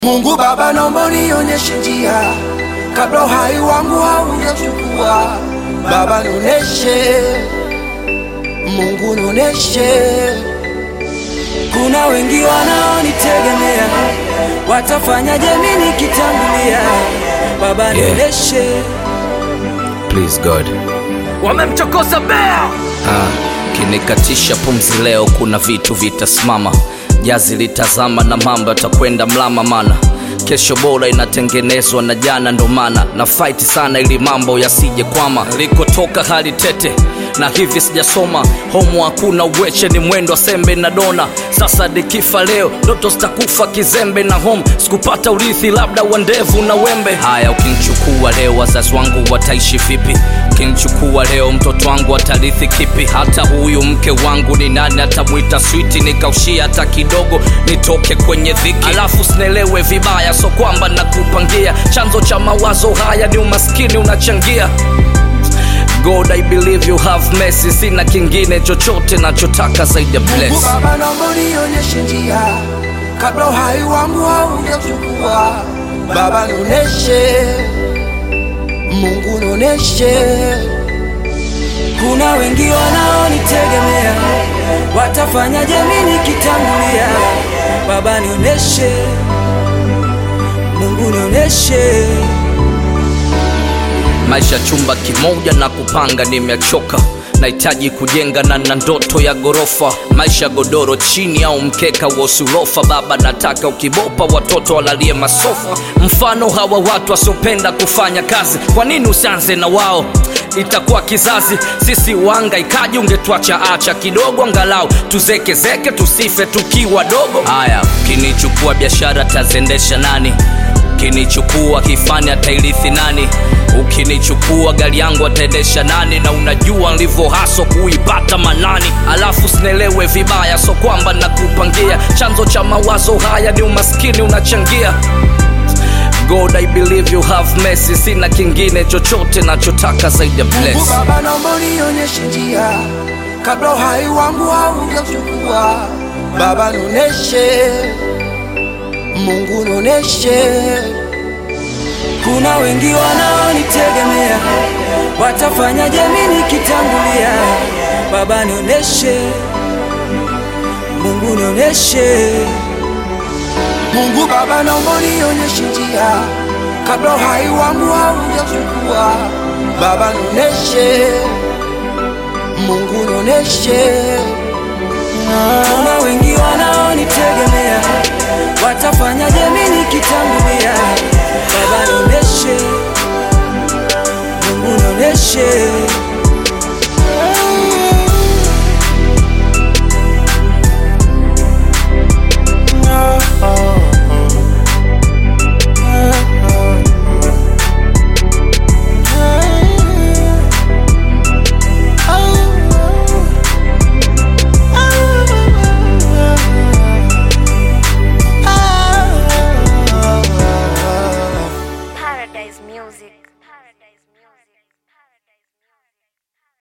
Mungu Baba, naomba unionyeshe njia kabla uhai wangu haujachukua. Baba nioneshe, Mungu nioneshe. Kuna wengi wanaonitegemea, watafanyaje mimi nikitangulia? Baba Yeah. nioneshe. Please God. wamemchokoza bea Ah, kinikatisha pumzi leo, kuna vitu vitasimama, jazi litazama na mambo yatakwenda mlama, mana kesho bora inatengenezwa na jana, ndo maana na fight sana ili mambo yasije kwama. Likotoka hali tete na hivi sijasoma homo, hakuna uweche, ni mwendo wa sembe na dona. Sasa dikifa leo, ndoto zitakufa kizembe na home, sikupata urithi labda wa ndevu na wembe. Haya, ukinichukua leo, wazazi wangu wataishi vipi? Ukinichukua leo, mtoto wangu atarithi kipi? Hata huyu mke wangu ni nani atamwita switi? Nikaushia hata kidogo, nitoke kwenye dhiki, alafu sinelewe vibaya, so kwamba nakupangia chanzo cha mawazo haya ni umaskini unachangia God, I believe you have mercy. Sina kingine chochote nachotaka zaidi ya Mungu bless. Baba, naomba unionyeshe njia kabla uhai wangu haujachukua. Baba nioneshe, Mungu nioneshe. Kuna wengi wanaonitegemea, watafanyaje mimi nikitangulia? Baba nioneshe, Mungu nioneshe. maisha chumba kimoja na kupanga nimechoka nahitaji kujenga na na ndoto ya gorofa maisha godoro chini au mkeka wa usulofa baba nataka ukibopa watoto walalie masofa mfano hawa watu wasiopenda kufanya kazi kwa nini usianze na wao itakuwa kizazi sisi wanga ikaji ungetwacha acha kidogo angalau tuzekezeke tusife tukiwa dogo haya kinichukua biashara tazendesha nani ukinichukua kifani atairithi nani ukinichukua gari yangu ataendesha nani na unajua nilivyo haso kuipata manani alafu sinelewe vibaya so kwamba nakupangia chanzo cha mawazo haya ni umaskini unachangia god i believe you have mercy sina kingine chochote nachotaka zaidi ya Mungu bless Baba, naomba unionyeshe njia kabla uhai wangu haujachukua. Baba nioneshe, Mungu nioneshe. Kuna wengi wanaonitegemea, watafanyaje mimi nikitangulia? Baba nioneshe, Mungu nioneshe. Mungu Baba, naomba unionyeshe njia kabla uhai wangu haujachukua. Baba nioneshe, Mungu nioneshe. Kuna wengi wanaonitegemea, watafanyaje mimi nikitangulia? Baba nioneshe, Mungu nioneshe.